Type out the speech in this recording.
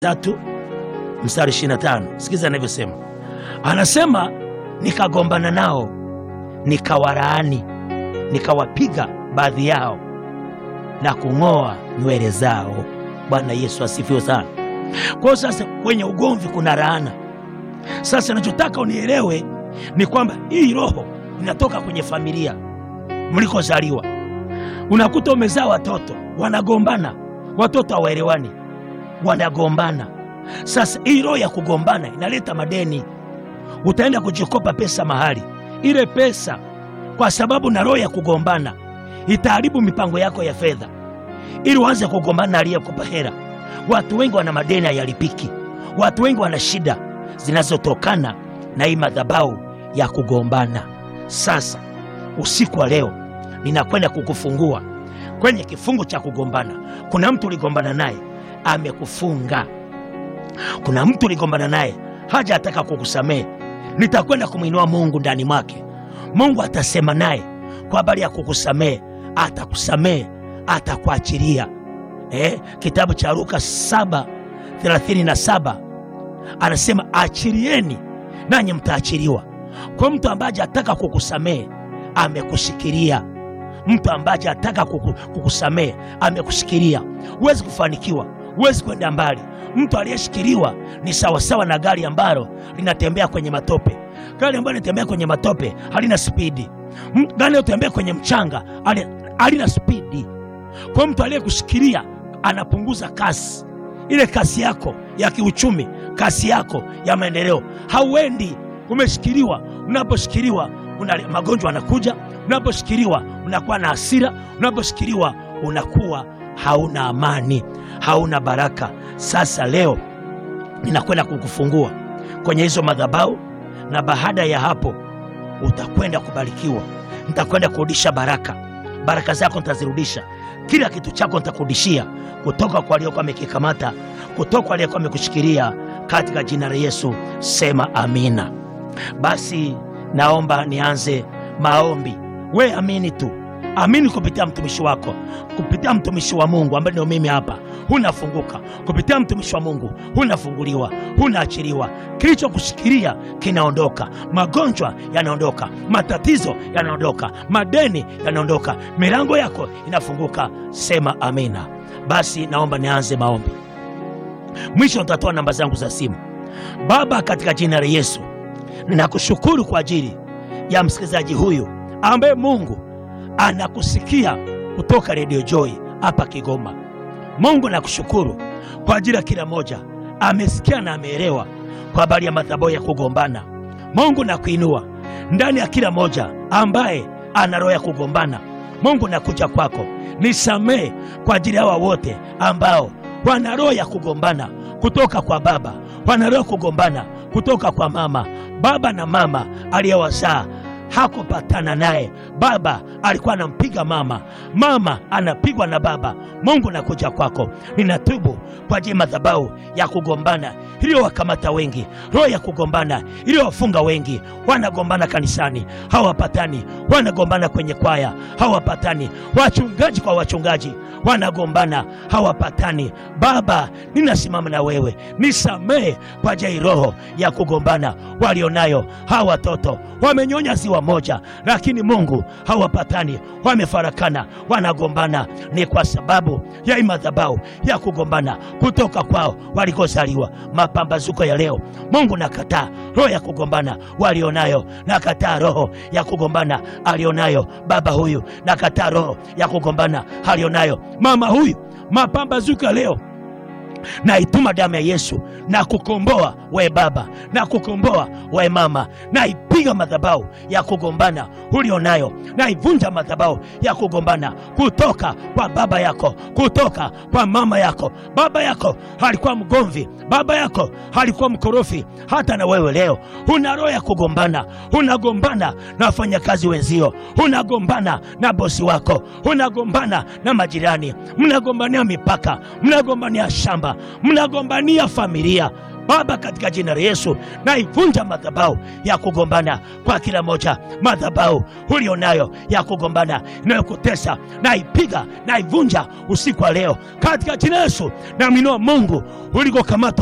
tatu mstari 25. Sikiza anavyosema, anasema nikagombana nao, nikawalaani, nikawapiga baadhi yao na kung'oa nywele zao. Bwana Yesu asifiwe sana. Kwa hiyo sasa, kwenye ugomvi kuna laana. Sasa nachotaka unielewe ni kwamba hii roho inatoka kwenye familia mlikozaliwa. Unakuta umezaa watoto wanagombana, watoto hawaelewani, wanagombana. Sasa hii roho ya kugombana inaleta madeni. Utaenda kujikopa pesa mahali, ile pesa kwa sababu na roho ya kugombana itaharibu mipango yako ya fedha, ili uanze kugombana na aliyekupa hela. Watu wengi wana madeni hayalipiki, watu wengi wana shida zinazotokana na hii madhabahu ya kugombana. Sasa usiku wa leo ninakwenda kukufungua kwenye kifungu cha kugombana. Kuna mtu uligombana naye amekufunga, kuna mtu uligombana naye haja ataka kukusamehe. Nitakwenda kumwinua Mungu ndani mwake. Mungu atasema naye kwa habari ya kukusamehe, atakusamehe, atakuachilia. Eh, kitabu cha Luka 7:37 anasema achilieni nanyi mtaachiliwa. Kwa mtu ambaye ataka kukusamehe amekushikilia mtu ambaye ataka kuku, kukusamehe amekushikilia. Huwezi kufanikiwa, huwezi kwenda mbali. Mtu aliyeshikiliwa ni sawasawa na gari ambalo linatembea kwenye matope. Gari ambalo linatembea kwenye matope halina spidi. M- Gari linalotembea kwenye mchanga hali- halina spidi. Kwa mtu aliyekushikilia anapunguza kasi, ile kasi yako ya kiuchumi, kasi yako ya maendeleo. Hauendi, umeshikiliwa. Unaposhikiliwa una magonjwa yanakuja, unaposhikiliwa unakuwa na hasira, unaposhikiliwa unakuwa hauna amani, hauna baraka. Sasa leo ninakwenda kukufungua kwenye hizo madhabahu, na baada ya hapo utakwenda kubarikiwa. Nitakwenda kurudisha baraka, baraka zako nitazirudisha, kila kitu chako nitakurudishia kutoka kwa aliyokuwa amekikamata, kutoka kwa aliyekuwa amekushikilia, katika jina la Yesu. Sema amina. Basi naomba nianze maombi. We amini tu, amini kupitia mtumishi wako, kupitia mtumishi wa Mungu ambaye ndio mimi hapa. Hunafunguka kupitia mtumishi wa Mungu, hunafunguliwa, hunaachiliwa. Kilichokushikilia kinaondoka, magonjwa yanaondoka, matatizo yanaondoka, madeni yanaondoka, milango yako inafunguka. Sema amina. Basi naomba nianze maombi. Mwisho nitatoa namba zangu za simu. Baba, katika jina la Yesu ninakushukuru kwa ajili ya msikilizaji huyu ambaye Mungu anakusikia kutoka Radio Joy hapa Kigoma. Mungu nakushukuru kwa ajili ya kila moja amesikia na ameelewa kwa habari ya madhabahu ya kugombana. Mungu nakuinua ndani ya kila moja ambaye ana roho ya kugombana. Mungu nakuja kwako, nisamee kwa ajili ya hawa wote ambao wana roho ya kugombana kutoka kwa baba, wana roho ya kugombana kutoka kwa mama. Baba na mama aliyewazaa hakupatana naye. Baba alikuwa anampiga mama, mama anapigwa na baba. Mungu nakuja kwako, ninatubu kwa ajili ya madhabahu ya kugombana iliyowakamata wengi, roho ya kugombana iliyowafunga wengi. Wanagombana kanisani hawapatani, wanagombana kwenye kwaya hawapatani, wachungaji kwa wachungaji wanagombana hawapatani. Baba, ninasimama na wewe, nisamehe kwa ajili ya hii roho ya kugombana walionayo hawa watoto. Wamenyonya ziwa moja, lakini Mungu hawapatani, wamefarakana, wanagombana. Ni kwa sababu ya hii madhabahu ya kugombana kutoka kwao walikozaliwa. Mapambazuko ya leo, Mungu nakataa roho ya kugombana walionayo, nakataa roho ya kugombana alionayo baba huyu, nakataa roho ya kugombana alionayo mama huyu. Mapambazuko ya leo naituma damu ya Yesu na kukomboa we baba na kukomboa we mama, naipiga madhabahu ya kugombana ulionayo, naivunja madhabahu ya kugombana kutoka kwa baba yako, kutoka kwa mama yako. Baba yako alikuwa mgomvi, baba yako alikuwa mkorofi. Hata na wewe leo una roho ya kugombana, unagombana na wafanyakazi wenzio, unagombana na bosi wako, unagombana na majirani, mnagombania mipaka, mnagombania shamba, mnagombania familia. Baba, katika jina la Yesu naivunja madhabahu ya kugombana kwa kila moja, madhabahu ulionayo ya kugombana inayokutesa naipiga, naivunja usiku wa leo katika jina la Yesu. Naamini Mungu ulikokamata